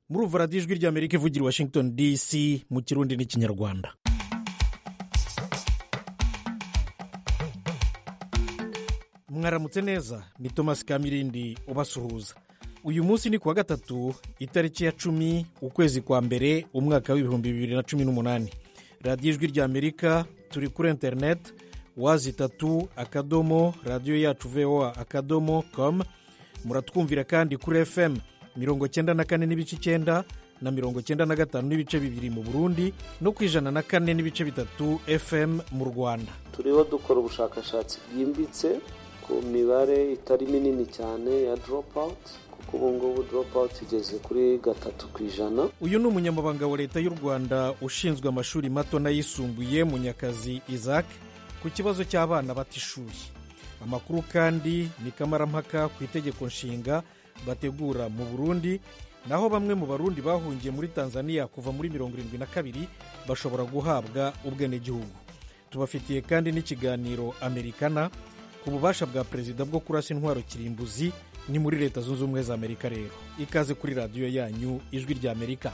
murumva radiyo ijwi ry'amerika ivugira i washington dc mu kirundi n'ikinyarwanda mwaramutse neza ni thomas kamirindi ubasuhuza uyu munsi ni kuwa gatatu itariki ya cumi ukwezi kwa mbere umwaka w'ibihumbi bibiri na cumi n'umunani radiyo ijwi ry'amerika turi kuri interineti wazi itatu akadomo radiyo yacu voa akadomo com muratwumvira kandi kuri fm mirongo cyenda na kane n'ibice icyenda na mirongo cyenda na gatanu n'ibice bibiri mu burundi no ku ijana na kane n'ibice bitatu fm mu rwanda turiho dukora ubushakashatsi bwimbitse ku mibare itari minini cyane ya drop out kuko ubu ngubu drop out igeze kuri gatatu ku ijana uyu ni umunyamabanga wa leta y'u rwanda ushinzwe amashuri mato n'ayisumbuye munyakazi isaac ku kibazo cy'abana bata ishuri amakuru kandi ni kamarampaka ku itegeko nshinga bategura mu burundi naho bamwe mu barundi bahungiye muri tanzania kuva muri mirongo irindwi na kabiri bashobora guhabwa ubwenegihugu tubafitiye kandi n'ikiganiro amerikana ku bubasha bwa perezida bwo kurasa intwaro kirimbuzi ni muri leta zunze ubumwe za amerika rero ikaze kuri radiyo yanyu ijwi rya amerika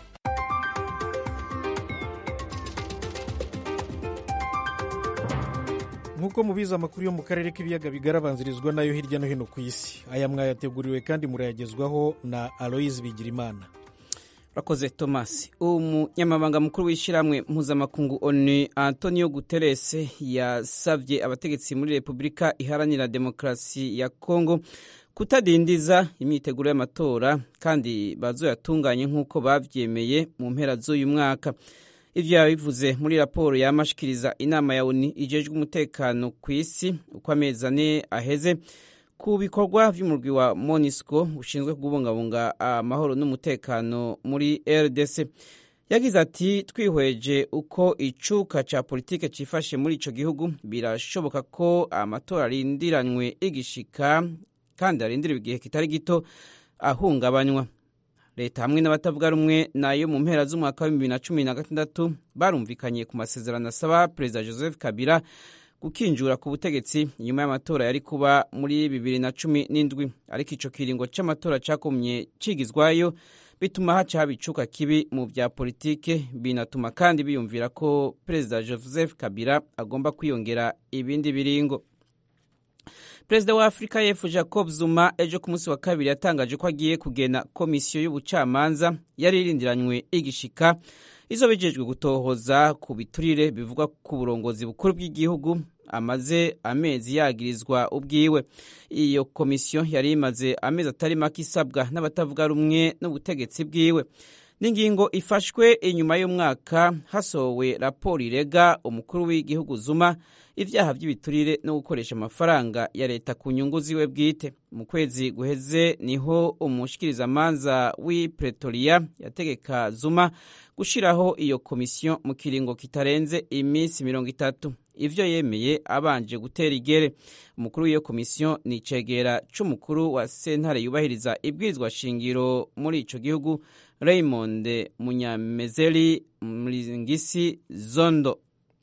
nk'uko mubizi amakuru yo mu karere k'ibiyaga bigarabanzirizwa nayo hirya no hino ku isi aya mwayateguriwe kandi murayagezwaho na aloyizi bigirimana urakoze thomas umunyamabanga mukuru w'ishyirahamwe mpuzamakungu onu antonio guterres yasabye abategetsi muri repubulika iharanira demokarasi ya kongo kutadindiza imyiteguro y'amatora kandi bazoyatunganye nk'uko babyemeye mu mpera z'uyu mwaka ibyo yabivuze muri raporo yamashikiriza inama ya oni ijejwe umutekano ku isi uko amezi ane aheze ku bikorwa by'umurwi wa monisco ushinzwe kubungabunga amahoro n'umutekano muri rdc yagize ati twihweje uko icuka cya politike cyifashe muri icyo gihugu birashoboka ko amatora arindiranywe igishika kandi arindiriwe igihe kitari gito ahungabanywa leta hamwe n'abatavuga rumwe nayo mu mpera z'umwaka wa bibiri na cumi na gatandatu barumvikanye ku masezerano asaba perezida joseph kabila gukinjura ku butegetsi nyuma y'amatora yari kuba muri bibiri na cumi n'indwi ariko icyo kiringo cy'amatora cyakomye kigizwayo bituma haca haba icuka kibi mu bya politike binatuma kandi biyumvira ko perezida joseph kabila agomba kwiyongera ibindi biringo perezida wa afurika y'epfo jacob zuma ejo ku munsi wa kabiri yatangaje ko agiye kugena komisiyo y'ubucamanza yari irindiranywe igishika izo bijejwe gutohoza ku biturire bivugwa ku burongozi bukuru bw'igihugu amaze amezi yagirizwa ubwiwe iyo komisiyo yari imaze amezi atari make isabwa n'abatavuga rumwe n'ubutegetsi bwiwe n'ingingo ifashwe inyuma y'umwaka hasohowe raporo irega umukuru w'igihugu zuma ibyaha by'ibiturire no gukoresha amafaranga ya leta ku nyungu ziwe bwite mu kwezi guheze niho umushikirizamanza w'i pretoria yategeka zuma gushyiraho iyo komisiyo mu kiringo kitarenze iminsi mirongo itatu ivyo yemeye abanje gutera igere umukuru w'iyo komisiyo ni icegera c'umukuru wa sentare yubahiriza ibwirizwa shingiro muri ico gihugu raymond munyamezeri mlingisi zondo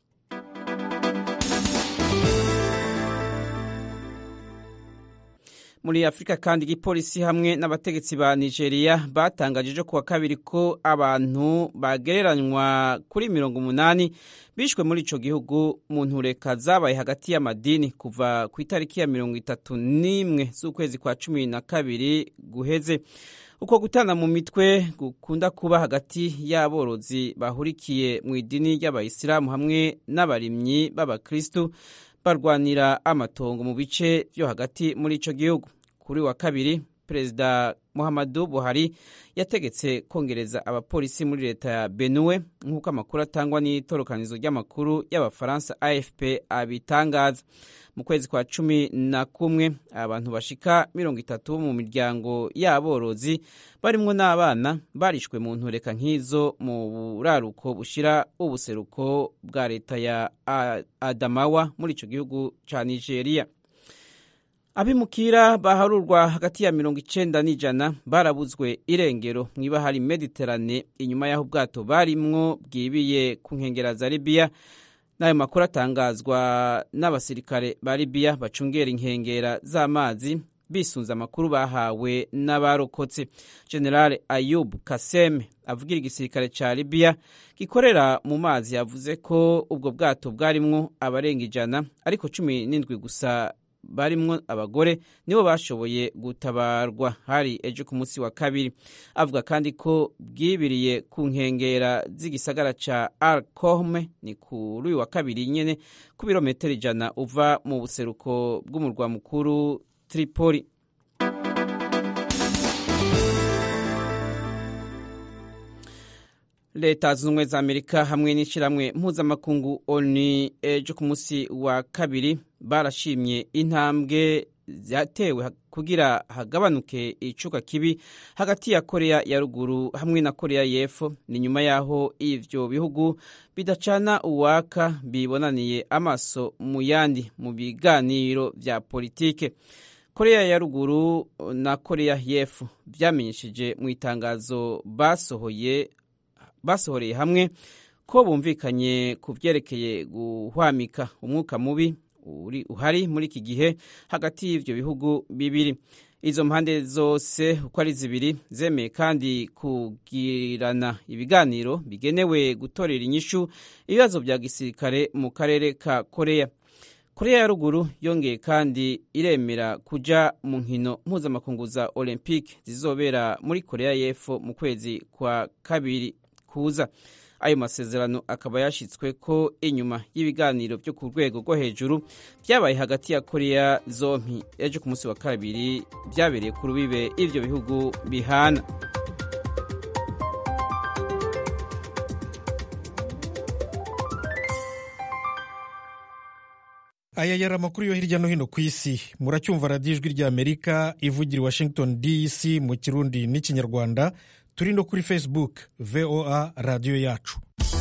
muri afurika kandi igipolisi hamwe n'abategetsi ba nigeria batangaje ejo kuwa kabiri ko abantu bagereranywa kuri mirongo umunani bishwe muri ico gihugu mu ntureka zabaye hagati y'amadini kuva ku itariki ya mirongo itatu n'imwe z'ukwezi kwa cumi na kabiri guheze uko gutana mu mitwe gukunda kuba hagati y'aborozi bahurikiye mu idini ry'abayisilamu hamwe n'abarimyi b'abakristu barwanira amatongo mu bice byo hagati muri ico gihugu kuri wa kabiri perezida muhammadu buhari yategetse kongereza abapolisi muri leta ya benue nk'uko amakuru atangwa n'itorokanizo ry'amakuru y'abafaransa afp abitangaza mu kwezi kwa cumi na kumwe abantu bashika mirongo itatu bo mu miryango y'aborozi barimwo n'abana barishwe mu ntureka nk'izo mu buraruko bushira ubuseruko bwa leta ya adamawa muri ico gihugu ca nigeria abimukira baharurwa hagati ya mirongo icenda n'ijana barabuzwe irengero mw'ibahari mediterane inyuma y'aho ubwato barimwo bwibiye ku nkengera za libiya n'ayo makuru atangazwa n'abasirikare ba libiya bacungera inkengera z'amazi bisunze amakuru bahawe n'abarokotse general ayub kaseme avugira igisirikare ca libiya gikorera mu mazi yavuze ko ubwo bwato bwarimwo abarenga ijana ariko cumi n'indwi gusa barimwo abagore nibo bashoboye gutabarwa hari ejo ku munsi wa kabiri avuga kandi ko bwibiriye ku nkengera z'igisagara ca al kohme ni kuri uyu wa kabiri nyene ku birometero ijana uva mu buseruko bw'umurwa mukuru tripoli leta zunze ubumwe za amerika hamwe n'ishyirahamwe mpuzamakungu oni ejo ku munsi wa kabiri barashimye intambwe zatewe kugira hagabanuke icuka kibi hagati ya korea ya ruguru hamwe na korea y'epfo ni nyuma y'aho ivyo bihugu bidacana uwaka bibonaniye amaso mu yandi mu biganiro vya politike korea ya ruguru na korea y'epfo vyamenyesheje mu itangazo basohoye basohoreye hamwe ko bumvikanye ku vyerekeye guhwamika umwuka mubi uri uhari muri iki gihe hagati y'ivyo bihugu bibiri izo mpande zose uko ari zibiri zemeye kandi kugirana ibiganiro bigenewe gutorera inyishu ibibazo vya gisirikare mu karere ka korea korea ya ruguru yongeye kandi iremera kuja mu nkino mpuzamakungu za olympique zizobera muri korea y'epfo mu kwezi kwa kabiri kuza ayo masezerano akaba yashyitswe ko inyuma y'ibiganiro byo ku rwego rwo hejuru byabaye hagati ya korea zompi ejo ku munsi wa kabiri byabereye ku rubibe ivyo bihugu bihana aya yari amakuru yo hirya no hino ku isi muracyumva radiyo ijwi ry'amerika ivugira i washington dc mu kirundi n'ikinyarwanda turi no kuri facebook voa radiyo yacu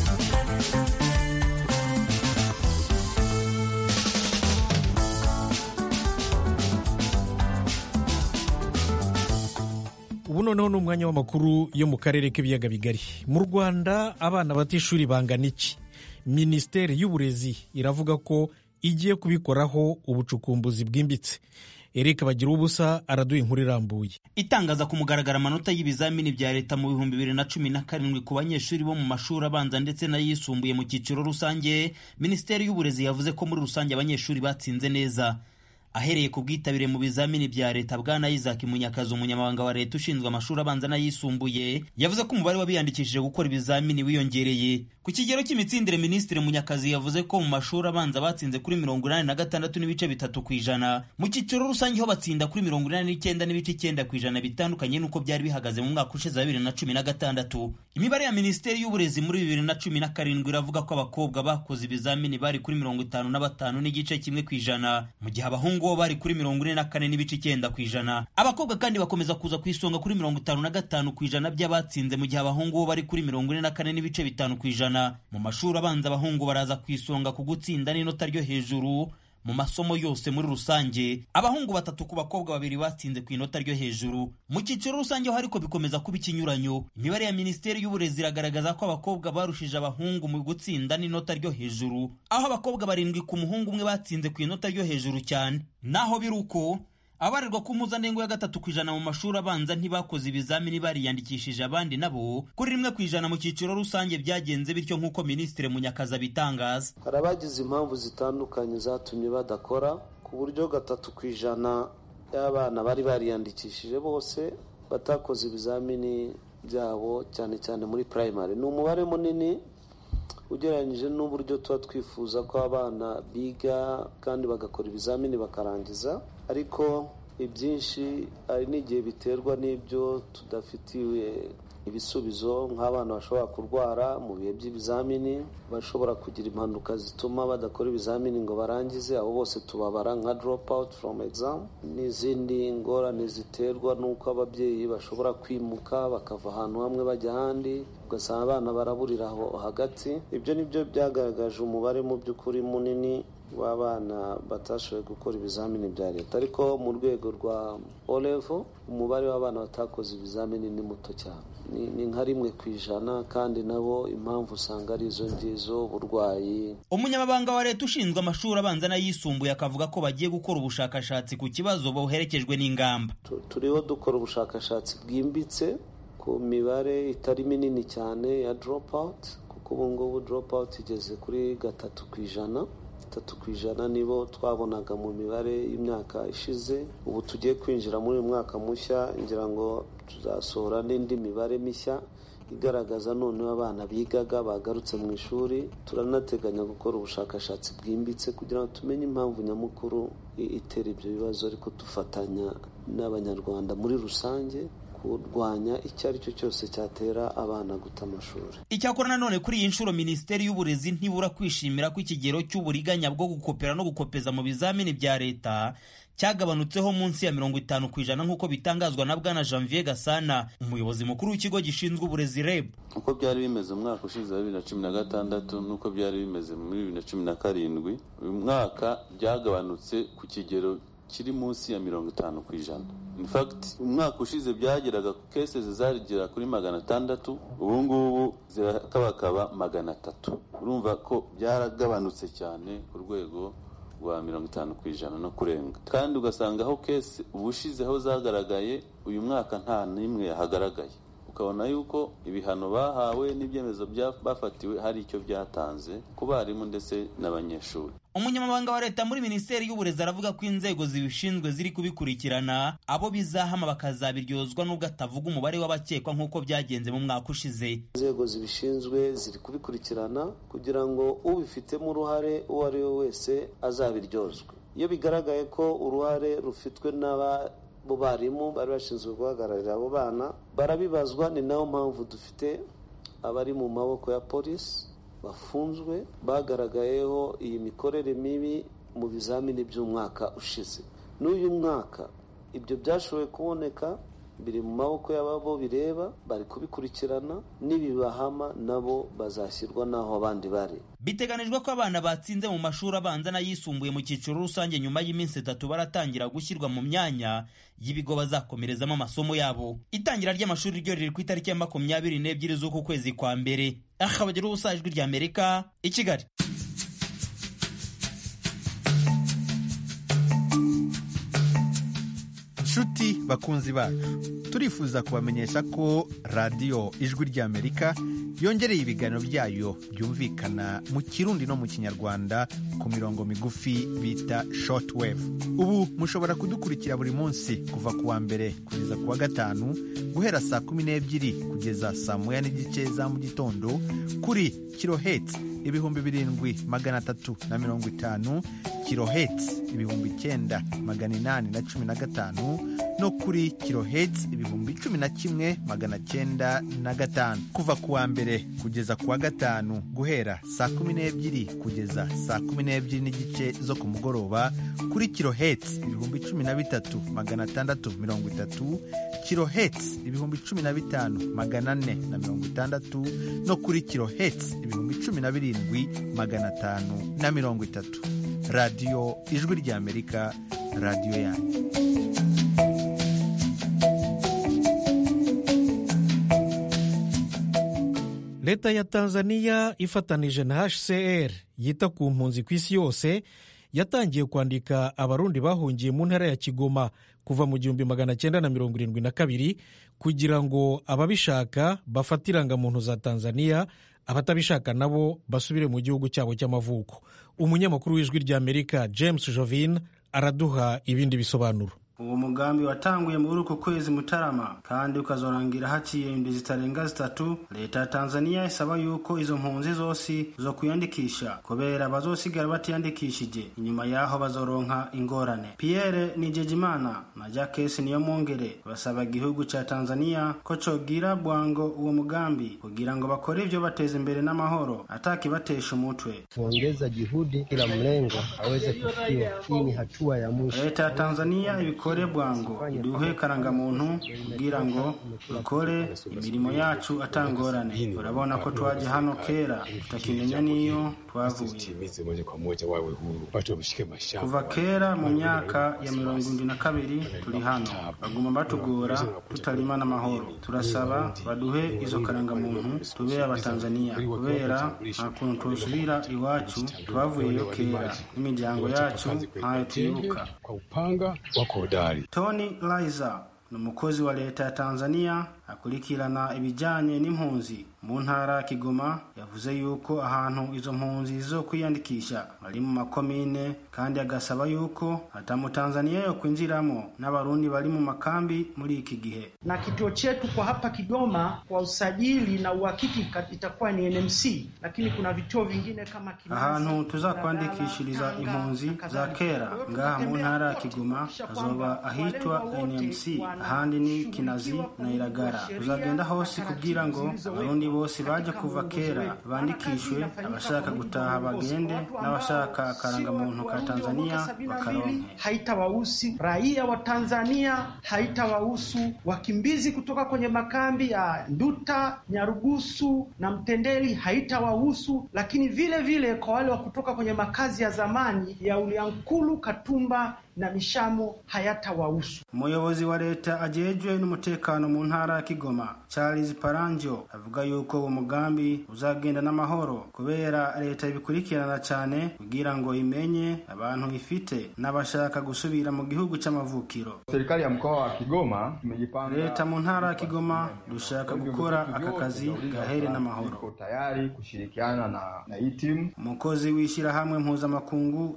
ubu noneho ni umwanya w'amakuru yo mu karere k'ibiyaga bigari mu rwanda abana batishuri bangana iki minisiteri y'uburezi iravuga ko igiye kubikoraho ubucukumbuzi bwimbitse Eric bagira ubusa araduha inkuru irambuye itangaza ku mugaragaro amanota y'ibizamini bya leta mu bihumbi bibiri na cumi na karindwi ku banyeshuri bo mu mashuri abanza ndetse n'ayisumbuye mu cyiciro rusange minisiteri y'uburezi yavuze ko muri rusange abanyeshuri batsinze neza ahereye ku bwitabire mu bizamini bya leta bwana Isaac Munyakazi umunyamabanga wa leta ushinzwe amashuri abanza n'ayisumbuye yavuze ko umubare w'abiyandikishije gukora ibizamini wiyongereye ku kigero cy'imitsindire minisitiri Munyakazi yavuze ko mu mashuri abanza batsinze kuri mirongo inani na gatandatu n'ibice bitatu ku ijana mu cyiciro rusange ho batsinda kuri mirongo inani n'icyenda n'ibice icyenda ku ijana bitandukanye n'uko byari bihagaze mu mwaka ushize wa bibiri na cumi na gatandatu imibare ya minisiteri y'uburezi muri bibiri na cumi na karindwi iravuga ko abakobwa bakoze ibizamini bari kuri mirongo itanu na batanu n'igice kimwe ku ijana mu gihe abahungu bo bari kuri mirongo ine na kane n'ibice icyenda ku ijana abakobwa kandi bakomeza kuza ku isonga kuri mirongo itanu na gatanu ku ijana by'abatsinze mu gihe abahungu bo bari kuri mirongo ine na kane n'ibice bitanu ku ijana mu mashuri abanza abahungu baraza ku isonga ku gutsinda n'inota ryo hejuru mu masomo yose muri rusange abahungu batatu ku bakobwa babiri batsinze ku inota ryo hejuru mu cyiciro rusange ho ariko bikomeza kuba ikinyuranyo imibare ya minisiteri y'uburezi iragaragaza ko abakobwa barushije abahungu mu gutsinda n'inota ryo hejuru aho abakobwa barindwi ku muhungu umwe batsinze ku inota ryo hejuru cyane naho biri uko abarirwa ku mpuzandengo ya gatatu ku ijana mu mashuri abanza ntibakoze ibizamini bariyandikishije abandi nabo kuri rimwe ku ijana mu cyiciro rusange byagenze bityo nk'uko minisitiri munyakazi abitangaza hari abagize impamvu zitandukanye zatumye badakora ku buryo gatatu ku ijana y'abana bari bariyandikishije bose batakoze ibizamini byabo cyane cyane muri primary ni umubare munini ugereranyije n'uburyo tuba twifuza ko abana biga kandi bagakora ibizamini bakarangiza ariko ibyinshi hari n'igihe biterwa n'ibyo tudafitiwe ibisubizo nk'abana bashobora kurwara mu bihe by'ibizamini bashobora kugira impanuka zituma badakora ibizamini ngo barangize abo bose tubabara nka drop out from exam n'izindi ngorane ziterwa n'uko ababyeyi bashobora kwimuka bakava ahantu hamwe bajya ahandi ugasanga abana baraburira aho hagati ibyo ni byo byagaragaje umubare mu by'ukuri munini w'abana batashoboye gukora ibizamini bya leta ariko mu rwego rwa olevo umubare w'abana batakoze ibizamini ni muto cyane ni nka rimwe ku ijana kandi nabo impamvu usanga ari izo ngizo uburwayi umunyamabanga wa leta ushinzwe amashuri abanza n'ayisumbuye akavuga ko bagiye gukora ubushakashatsi ku kibazo buherekejwe n'ingamba turiho dukora ubushakashatsi bwimbitse ku mibare itari minini cyane ya drop out kuko ubu ngubu drop out igeze kuri gatatu ku ijana gatatu ku ijana nibo twabonaga mu mibare y'imyaka ishize ubu tugiye kwinjira muri uyu mwaka mushya ngira ngo tuzasohora n'indi mibare mishya igaragaza noneho abana bigaga bagarutse mu ishuri turanateganya gukora ubushakashatsi bwimbitse kugira ngo tumenye impamvu nyamukuru itera ibyo bibazo ariko dufatanya n'abanyarwanda muri rusange kurwanya icyo ari cyo cyose cyatera abana guta amashuri icyakora nanone kuri iyi nshuro minisiteri y'uburezi ntibura kwishimira ko ikigero cy'uburiganya bwo gukopera no gukopeza mu bizamini bya leta cyagabanutseho munsi ya mirongo itanu ku ijana nk'uko bitangazwa na bwana janvier gasana umuyobozi mukuru w'ikigo gishinzwe uburezi reb uko byari bimeze mu mwaka ushize wa bibiri na cumi na gatandatu n'uko byari bimeze muri bibiri na cumi na karindwi uyu mwaka byagabanutse ku kigero kiri munsi ya mirongo itanu ku ijana in fact umwaka ushize byageraga cases zagera kuri magana atandatu ubu ngubu zirakabakaba magana atatu urumva ko byaragabanutse cyane ku rwego rwa mirongo itanu ku ijana no kurenga kandi ugasanga aho kese ubushize aho zagaragaye uyu mwaka nta n'imwe yahagaragaye ukabona yuko ibihano bahawe n'ibyemezo bafatiwe hari icyo byatanze ku barimu ndetse n'abanyeshuri umunyamabanga wa leta muri minisiteri y'uburezi aravuga ko inzego zibishinzwe ziri kubikurikirana abo bizahama bakazabiryozwa n'ubwo atavuga umubare w'abakekwa nk'uko byagenze mu mwaka ushize inzego zibishinzwe ziri kubikurikirana kugira ngo ubifitemo uruhare uwo ari we wese azabiryozwe iyo bigaragaye ko uruhare rufitwe n'aba bo barimu bari bashinzwe guhagararira abo bana barabibazwa ni nayo mpamvu dufite abari mu maboko ya polisi bafunzwe bagaragayeho iyi mikorere mibi mu bizamini by'umwaka ushize n'uyu mwaka ibyo byashoboye kuboneka biri mu maboko y'ababo bireba bari kubikurikirana n'ibibahama nabo bazashyirwa n'aho abandi bari biteganijwe ko abana batsinze mu mashuri abanza n'ayisumbuye mu cyiciro rusange nyuma y'iminsi itatu baratangira gushyirwa mu myanya y'ibigo bazakomerezamo amasomo yabo itangira ry'amashuri ryo riri ku itariki ya makumyabiri n'ebyiri z'uku kwezi kwa mbere aha bagira ubusa ijwi rya amerika i kigali nshuti bakunzi bacu turifuza kubamenyesha ko radiyo ijwi ry'amerika yongereye ibiganiro byayo byumvikana mu kirundi no mu kinyarwanda ku mirongo migufi bita shortwave ubu mushobora kudukurikira buri munsi kuva ku wa mbere kugeza ku wa gatanu guhera saa kumi n'ebyiri kugeza saa moya n'igice za mu gitondo kuri kiloheti ibihumbi birindwi magana atatu na mirongo itanu kiloheti ibihumbi icyenda magana inani na cumi na gatanu no kuri kiloheti ibihumbi cumi na kimwe magana cyenda na gatanu kuva ku wa mbere kugeza ku wa gatanu guhera saa kumi n'ebyiri kugeza saa kumi n'ebyiri n'igice zo ku mugoroba kuri kiloheti ibihumbi cumi na bitatu magana atandatu mirongo itatu kiloheti ibihumbi cumi na bitanu magana ane na mirongo itandatu no kuri kiloheti ibihumbi cumi na birindwi magana atanu na mirongo itatu radiyo ijwi ry'amerika radiyo yanyu leta ya tanzania ifatanije na hcr yita ku mpunzi ku isi yose yatangiye kwandika abarundi bahungiye mu ntara ya kigoma kuva mu gihumbi magana cyenda na mirongo irindwi na kabiri kugira ngo ababishaka bafate irangamuntu za tanzania abatabishaka nabo basubire mu gihugu cyabo cy'amavuko umunyamakuru w'ijwi ry'amerika james jovin araduha ibindi bisobanuro uwo mugambi watanguye muri uku kwezi mutarama kandi ukazorangira haciye indwi zitarenga zitatu leta ya tanzania isaba yuko izo mpunzi zose zo kwiyandikisha kubera bazosigara batiyandikishije inyuma yaho bazoronka ingorane pierre nijejimana na jacques niyo mwongere basaba igihugu ca tanzania ko cogira bwango uwo mugambi kugira ngo bakore ivyo bateza imbere n'amahoro atakibatesha umutwe kuongeza juhudi kila mlengo aweze kufikiwa hii ni hatua ya mwisho leta ya tanzania ibiko dukore bwango iduhe karangamuntu kugira ngo dukore imirimo yacu atangorane urabona ko twaje hano kera tutakimenya n'iyo twavuye kuva kera mu myaka ya mirongo indwi na kabiri turi hano baguma batugora tutarima n'amahoro turasaba baduhe izo karangamuntu tube abatanzaniya kubera nta kuntu tosubira iwacu twavuyeyo kera n'imiryango yacu ntayo tuyibuka tony liza ni umukozi wa leta ya tanzania akurikirana ibijyanye n'impunzi mu ntara ya kigoma yavuze yuko ahantu izo mpunzi zo kwiyandikisha bari mu makomine kandi agasaba yuko hatamutanzania yo kwinjiramo n'abarundi bari mu makambi muri iki gihe na kituo chetu kwa hapa Kigoma kwa usajili na uhakiki itakuwa ni NMC, lakini kuna vituo vingine kama Kinasi, ahantu tuzakwandikishiriza impunzi za kera ngaha mu ntara ya Kigoma hazoba ahitwa NMC, ahandi ni Kinazi na Iragara. Tuzagenda hose kugira ngo abarundi bose baje kuva kera bandikishwe, abashaka gutaha bagende n'abashaka akarangamuntu ka Tanzania bakaronke. Haitawahusu raia wa Tanzania, haitawahusu wakimbizi kutoka kwenye makambi ya Nduta, Nyarugusu na Mtendeli, haitawahusu lakini vile vile kwa wale wa kutoka kwenye makazi ya zamani ya Uliankulu, Katumba na Mishamo hayatawahusu. Umuyobozi wa leta ajejwe n'umutekano mu ntara ya Kigoma Charles Paranjo avuga yuko uwo mugambi uzagenda n'amahoro kubera leta ibikurikirana cyane kugira ngo imenye abantu ifite n'abashaka gusubira mu gihugu c'amavukiro. Serikali ya mkoa wa Kigoma tumejipanga, leta mu ntara ya Kigoma dushaka gukora aka kazi gahere n'amahoro. Tayari kushirikiana na na hii timu. Umukozi w'ishyirahamwe mpuzamakungu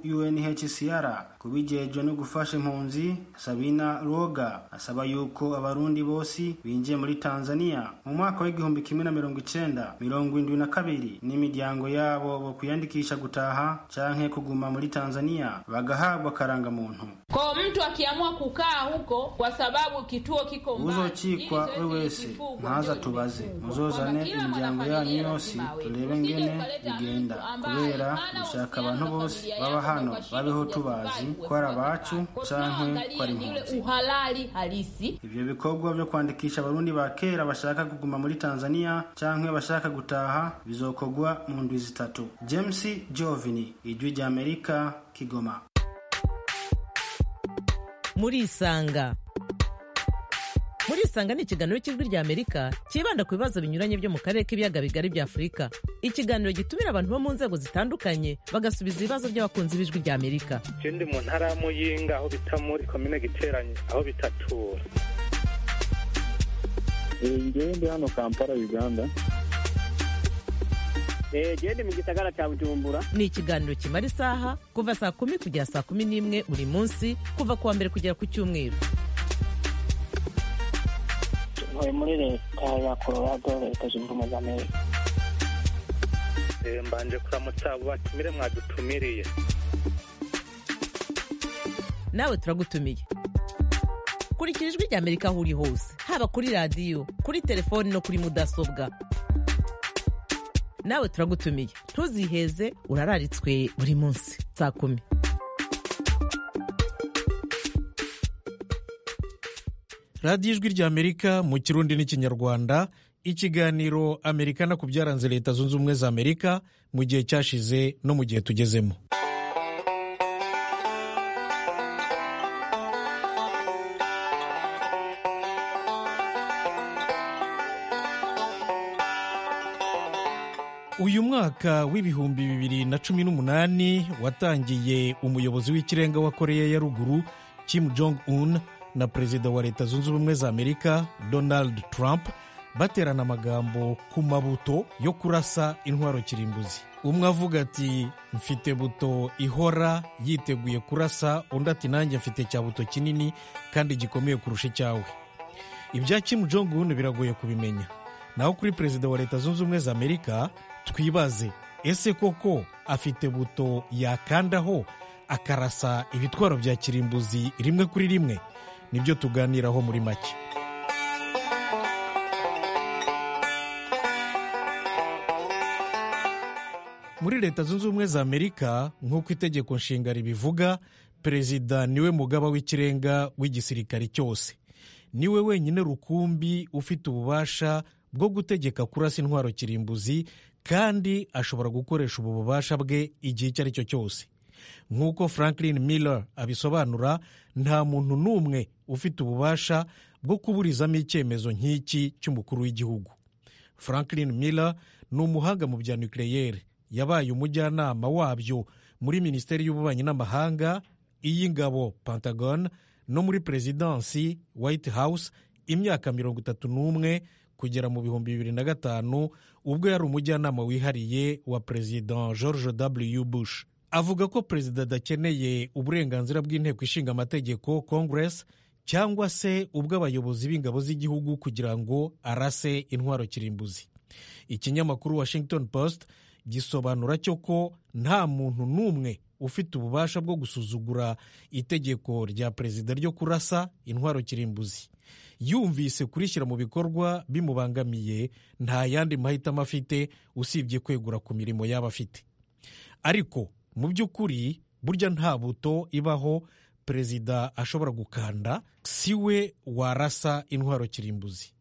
UNHCR kubijejwe no gufasha impunzi Sabina Roga asaba yuko abarundi bose binjiye muri Tanzania mu mwaka w'igihumbi kimwe na mirongo icenda mirongo indwi na kabiri n'imiryango yabo bo kwiyandikisha gutaha canke kuguma muri Tanzania bagahabwa karangamuntu. Kwa mtu akiamua kukaa huko kwa sababu kituo kiko mbali, uzocikwa we wese ntaza tubaze muzozane imiryango yanyu yose turebe ngene bigenda kubera dushaka abantu bose baba hano babeho tubazi ko ari abacu canke ko ari impunzi uhalali halisi. ivyo bikorwa vyo kwandikisha abarundi ba kera bashaka kuguma muri tanzania canke bashaka gutaha bizokorwa mu ndwi zitatu james jovini ijwi rya amerika kigoma murisanga murisanga ni ikiganiro cy'ijwi rya amerika cyibanda ku bibazo binyuranye byo mu karere k'ibiyaga bigari bya afurika ikiganiro gitumira abantu bo mu nzego zitandukanye bagasubiza ibibazo by'abakunzi b'ijwi rya amerika ndi mu ntara ya muyinga aho bita muri komine giteranye aho bitatura ngewe ndi hano kampala uganda gende mu gisagara cya bujumbura ni ikiganiro kimara isaha kuva saa kumi kugera saa kumi n'imwe buri munsi kuva ku wa mbere kugera ku cyumweru ntuye muri leta ya colorado leta zunze ubumwe za amerika mbanje kuramutsa abo batumire mwadutumiriye nawe turagutumiye kurikira ijwi rya amerika aho uri hose haba kuri radiyo kuri telefoni no kuri mudasobwa nawe turagutumiye ntuziheze urararitswe buri munsi saa kumi radiyo ijwi rya amerika mu kirundi n'ikinyarwanda ikiganiro amerikana ku byaranze leta zunze ubumwe za amerika mu gihe cyashize no mu gihe tugezemo uyu mwaka w'ibihumbi bibiri na cumi n'umunani watangiye umuyobozi w'ikirenga wa koreya ya ruguru kim jong un na perezida wa leta zunze ubumwe za amerika donald trump baterana amagambo ku mabuto yo kurasa intwaro kirimbuzi umwe avuga ati mfite buto ihora yiteguye kurasa undi ati nanjye mfite cya buto kinini kandi gikomeye kurusha icyawe ibya kim jong un biragoye kubimenya naho kuri perezida wa leta zunze ubumwe za amerika twibaze ese koko afite buto yakandaho akarasa ibitwaro bya kirimbuzi rimwe kuri rimwe nibyo tuganiraho muri make muri leta zunze ubumwe za amerika nk'uko itegeko nshinga ribivuga perezida niwe mugaba w'ikirenga w'igisirikare cyose niwe wenyine rukumbi ufite ububasha bwo gutegeka kurasa intwaro kirimbuzi kandi ashobora gukoresha ubu bubasha bwe igihe icyo ari cyo cyose nk'uko franklin miller abisobanura nta muntu n'umwe ufite ububasha bwo kuburizamo icyemezo nk'iki cy'umukuru w'igihugu franklin miller ni umuhanga mu bya nucleaire yabaye umujyanama wabyo muri minisiteri y'ububanyi n'amahanga iy'ingabo pentagon no muri perezidansi white house imyaka mirongo itatu n'umwe kugera mu bihumbi bibiri na gatanu ubwo yari umujyanama wihariye wa perezida george w bush avuga ko perezida adakeneye uburenganzira bw'inteko ishinga amategeko congress cyangwa se ubw'abayobozi b'ingabo z'igihugu kugira ngo arase intwaro kirimbuzi ikinyamakuru washington post gisobanura cyo ko nta muntu n'umwe ufite ububasha bwo gusuzugura itegeko rya perezida ryo kurasa intwaro kirimbuzi yumvise kurishyira mu bikorwa bimubangamiye nta yandi mahitamo afite usibye kwegura ku mirimo yaba afite ariko mu by'ukuri burya nta buto ibaho perezida ashobora gukanda si we warasa intwaro kirimbuzi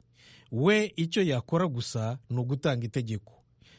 we icyo yakora gusa ni ugutanga itegeko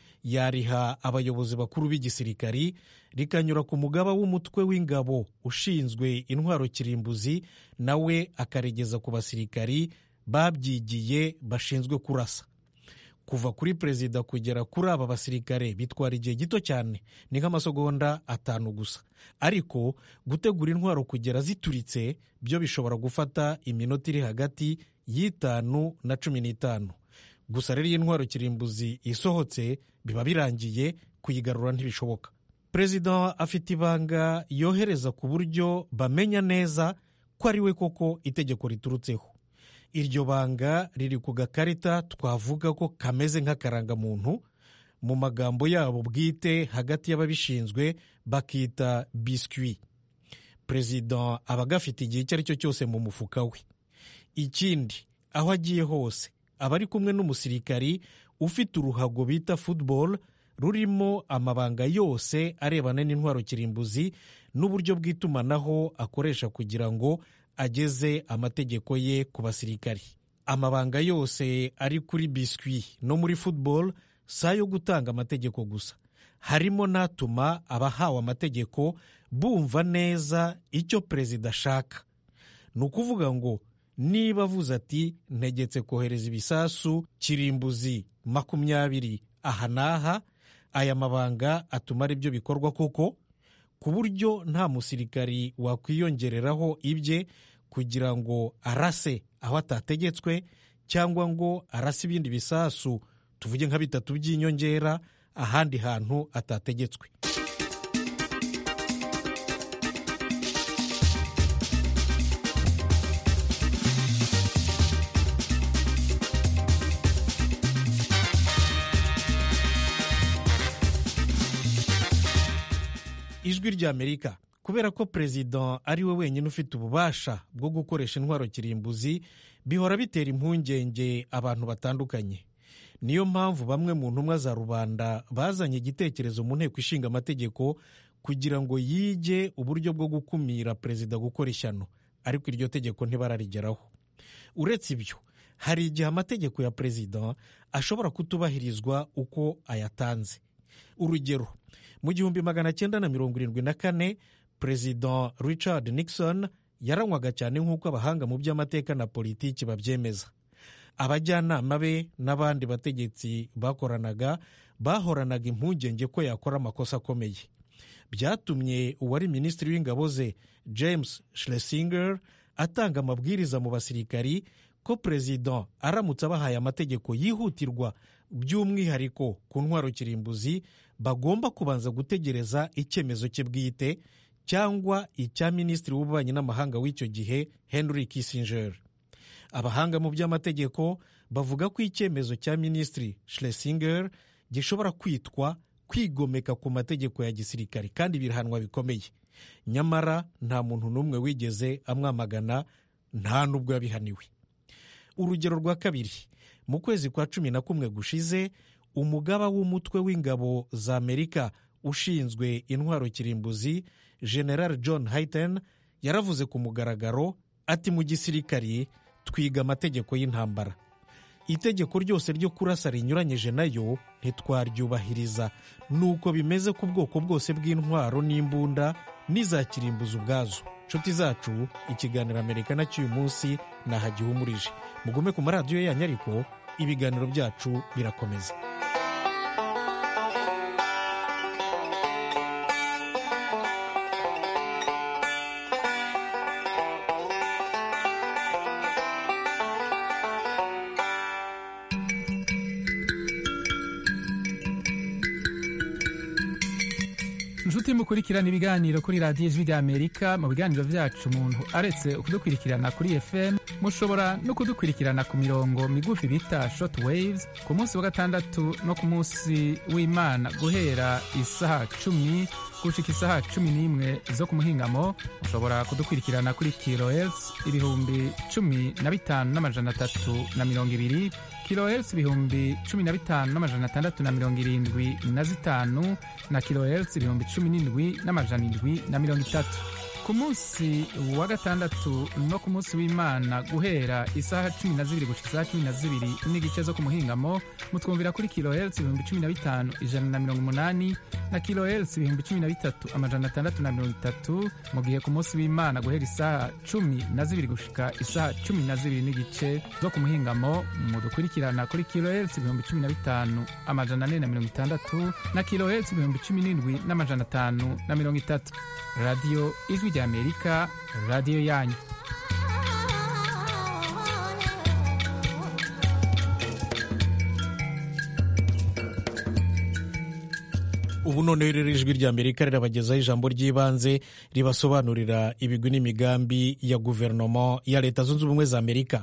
yariha abayobozi bakuru b'igisirikari rikanyura ku mugaba w'umutwe w'ingabo ushinzwe intwaro kirimbuzi nawe akaregeza ku basirikari babyigiye bashinzwe kurasa kuva kuri perezida kugera kuri aba basirikare bitwara igihe gito cyane ni nk'amasegonda atanu gusa ariko gutegura intwaro kugera zituritse byo bishobora gufata iminota iri hagati y'itanu na cumi n'itanu gusa rero iyo intwaro kirimbuzi isohotse biba birangiye kuyigarura ntibishoboka perezida afite ibanga yohereza ku buryo bamenya neza ko ari we koko itegeko riturutseho iryo banga riri ku gakarita twavuga ko kameze nk'akarangamuntu mu magambo yabo bwite hagati y'ababishinzwe bakita biswi perezida aba agafite igihe icyo ari cyo cyose mu mufuka we ikindi aho agiye hose aba ari kumwe n'umusirikari ufite uruhago bita football rurimo amabanga yose arebana n'intwaro kirimbuzi n'uburyo bw'itumanaho akoresha kugira ngo ageze amategeko ye ku basirikari amabanga yose ari kuri biswi no muri football si ayo gutanga amategeko gusa harimo n'atuma abahawe amategeko bumva neza icyo perezida ashaka ni ukuvuga ngo niba avuze ati ntegetse kohereza ibisasu kirimbuzi makumyabiri aha n'aha aya mabanga atuma ari byo bikorwa koko ku buryo nta musirikari wakwiyongereraho ibye kugira ngo arase aho atategetswe cyangwa ngo arase ibindi bisasu tuvuge nka bitatu by'inyongera ahandi hantu atategetswe ijwi ry'amerika kubera ko perezida ari we wenyine ufite ububasha bwo gukoresha intwaro kirimbuzi bihora bitera impungenge abantu batandukanye niyo mpamvu bamwe mu ntumwa za rubanda bazanye igitekerezo mu nteko ishinga amategeko kugira ngo yige uburyo bwo gukumira perezida gukora ishyano ariko iryo tegeko ntibararigeraho uretse ibyo hari igihe amategeko ya perezida ashobora kutubahirizwa uko ayatanze urugero mu gihumbi magana cyenda na mirongo irindwi na kane perezida richard nixon yaranywaga cyane nk'uko abahanga mu by'amateka na politiki babyemeza abajyanama be n'abandi bategetsi bakoranaga bahoranaga impungenge ko yakora amakosa akomeye byatumye uwari minisitiri w'ingabo ze james schlesinger atanga amabwiriza mu basirikari ko perezida aramutse abahaye amategeko yihutirwa by'umwihariko ku ntwaro kirimbuzi bagomba kubanza gutegereza icyemezo cye bwite cyangwa icya minisitiri w'ububanyi n'amahanga w'icyo gihe henry kissinger abahanga mu by'amategeko bavuga ko icyemezo cya minisitiri schlesinger gishobora kwitwa kwigomeka ku mategeko ya gisirikare kandi birahanwa bikomeye nyamara nta muntu n'umwe wigeze amwamagana nta n'ubwo yabihaniwe urugero rwa kabiri mu kwezi kwa cumi na kumwe gushize umugaba w'umutwe w'ingabo za amerika ushinzwe intwaro kirimbuzi general john hayten yaravuze ku mugaragaro ati mu gisirikari twiga amategeko y'intambara itegeko ryose ryo kurasa rinyuranyije nayo ntitwaryubahiriza nuko bimeze ku bwoko bwose bw'intwaro n'imbunda n'iza kirimbuzi ubwazo nshuti zacu ikiganiro amerika na cy'uyu munsi nahagihumurije mugume ku maradiyo yanyu ariko ibiganiro byacu birakomeza inshuti mukurikirana ibiganiro kuri radiyo ijwi ry'amerika mu biganiro byacu umuntu aretse kudukurikirana kuri fm mushobora no kudukurikirana ku mirongo migufi bita short waves ku munsi wa gatandatu no ku munsi w'imana guhera isaha cumi gushika isaha cumi n'imwe zo ku muhingamo mushobora kudukurikirana kuri kilohertz ibihumbi cumi na bitanu n'amajana atatu na mirongo ibiri kilohertz ibihumbi cumi na bitanu n'amajana atandatu na mirongo irindwi na zitanu na kilohertz ibihumbi cumi n'indwi n'amajana indwi na mirongo itatu ku munsi wa gatandatu no ku munsi w'imana guhera isaha cumi na zibiri gushika isaha cumi na zibiri n'igice zo ku muhingamo mutwumvira kuri kilohertz ibihumbi cumi na bitanu ijana na mirongo umunani na kilohertz ibihumbi cumi na bitatu amajana atandatu na mirongo itatu mu gihe ku munsi w'imana guhera isaha cumi na zibiri gushika isaha cumi na zibiri n'igice zo ku muhingamo mudukurikirana kuri kilohertz ibihumbi cumi na bitanu amajana ane na mirongo itandatu na kilohertz ibihumbi cumi n'indwi n'amajana atanu na mirongo itatu radiyo ijwi ry'amerika radiyo yanyu ubu noneho rero ijwi ry'amerika rirabagezaho ijambo ry'ibanze ribasobanurira ibigwi n'imigambi ya guverinoma ya leta zunze ubumwe za amerika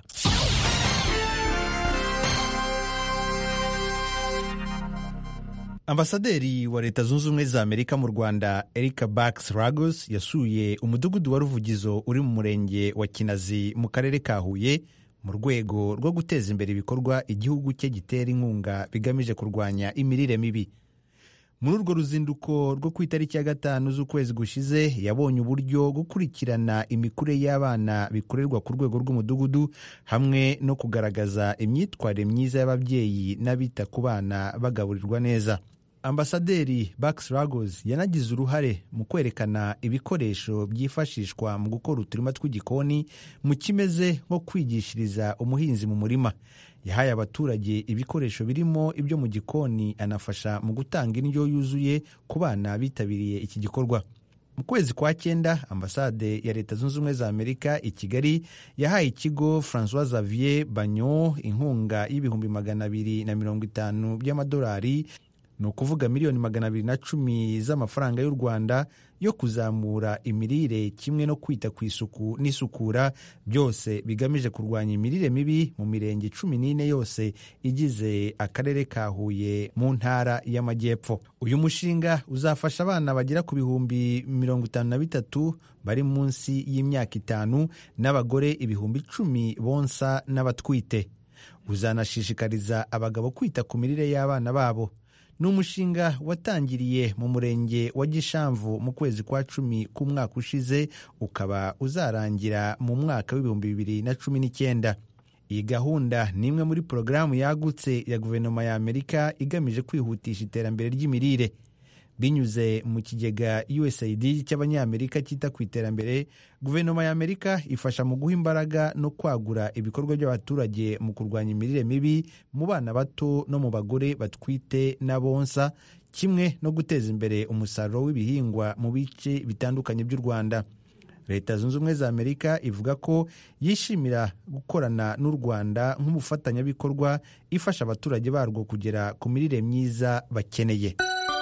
ambasaderi wa leta zunze ubumwe za amerika mu rwanda erika bax ragos yasuye umudugudu wa ruvugizo uri mu murenge wa kinazi mu karere ka huye mu rwego rwo guteza imbere ibikorwa igihugu cye gitera inkunga bigamije kurwanya imirire mibi muri urwo ruzinduko rwo ku itariki ya gatanu z'ukwezi gushize yabonye uburyo gukurikirana imikurire y'abana bikorerwa ku rwego rw'umudugudu hamwe no kugaragaza imyitwarire myiza y'ababyeyi n'abita ku bana bagaburirwa neza ambasaderi bax ragos yanagize uruhare mu kwerekana ibikoresho byifashishwa mu gukora uturima tw'igikoni mu kimeze nko kwigishiriza umuhinzi mu murima yahaye abaturage ibikoresho birimo ibyo mu gikoni anafasha mu gutanga indyo yuzuye ku bana bitabiriye iki gikorwa mu kwezi kwa cyenda ambasade ya leta zunze ubumwe za amerika i kigali yahaye ikigo francois xavier banyo inkunga y'ibihumbi magana abiri na mirongo itanu by'amadolari ni ukuvuga miliyoni magana abiri na cumi z'amafaranga y'u rwanda yo kuzamura imirire kimwe no kwita ku isuku n'isukura byose bigamije kurwanya imirire mibi mu mirenge cumi n'ine yose igize akarere ka huye mu ntara y'amajyepfo uyu mushinga uzafasha abana bagera ku bihumbi mirongo itanu na bitatu bari munsi y'imyaka itanu n'abagore ibihumbi icumi bonsa n'abatwite uzanashishikariza abagabo kwita ku mirire y'abana babo ni umushinga watangiriye mu murenge wa gishamvu mu kwezi kwa cumi k'umwaka ushize ukaba uzarangira mu mwaka w'ibihumbi bibiri na cumi n'icyenda iyi gahunda ni imwe muri porogaramu yagutse ya guverinoma ya amerika igamije kwihutisha iterambere ry'imirire binyuze mu kigega usaid cy'abanyamerika cyita ku iterambere guverinoma ya amerika ifasha mu guha imbaraga no kwagura ibikorwa by'abaturage mu kurwanya imirire mibi mu bana bato no mu bagore batwite n'abonsa kimwe no guteza imbere umusaruro w'ibihingwa mu bice bitandukanye by'u rwanda leta zunze ubumwe za amerika ivuga ko yishimira gukorana n'u rwanda nk'umufatanyabikorwa ifasha abaturage barwo kugera ku mirire myiza bakeneye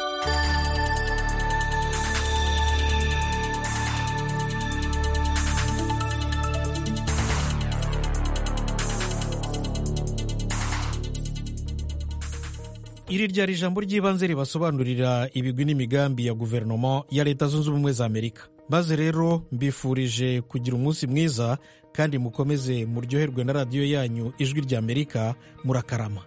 iri ryari ijambo ry'ibanze ribasobanurira ibigwi n'imigambi ya guverinoma ya leta zunze ubumwe za amerika maze rero mbifurije kugira umunsi mwiza kandi mukomeze muryoherwe na radiyo yanyu ijwi rya amerika murakarama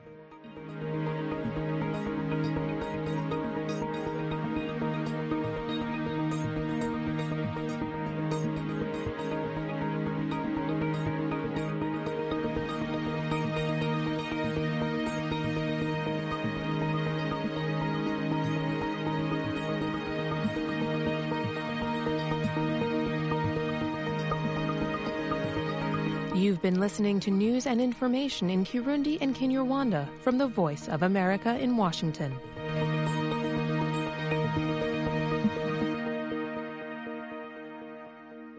You've been listening to news and information in Kirundi and Kinyarwanda from the Voice of America in Washington.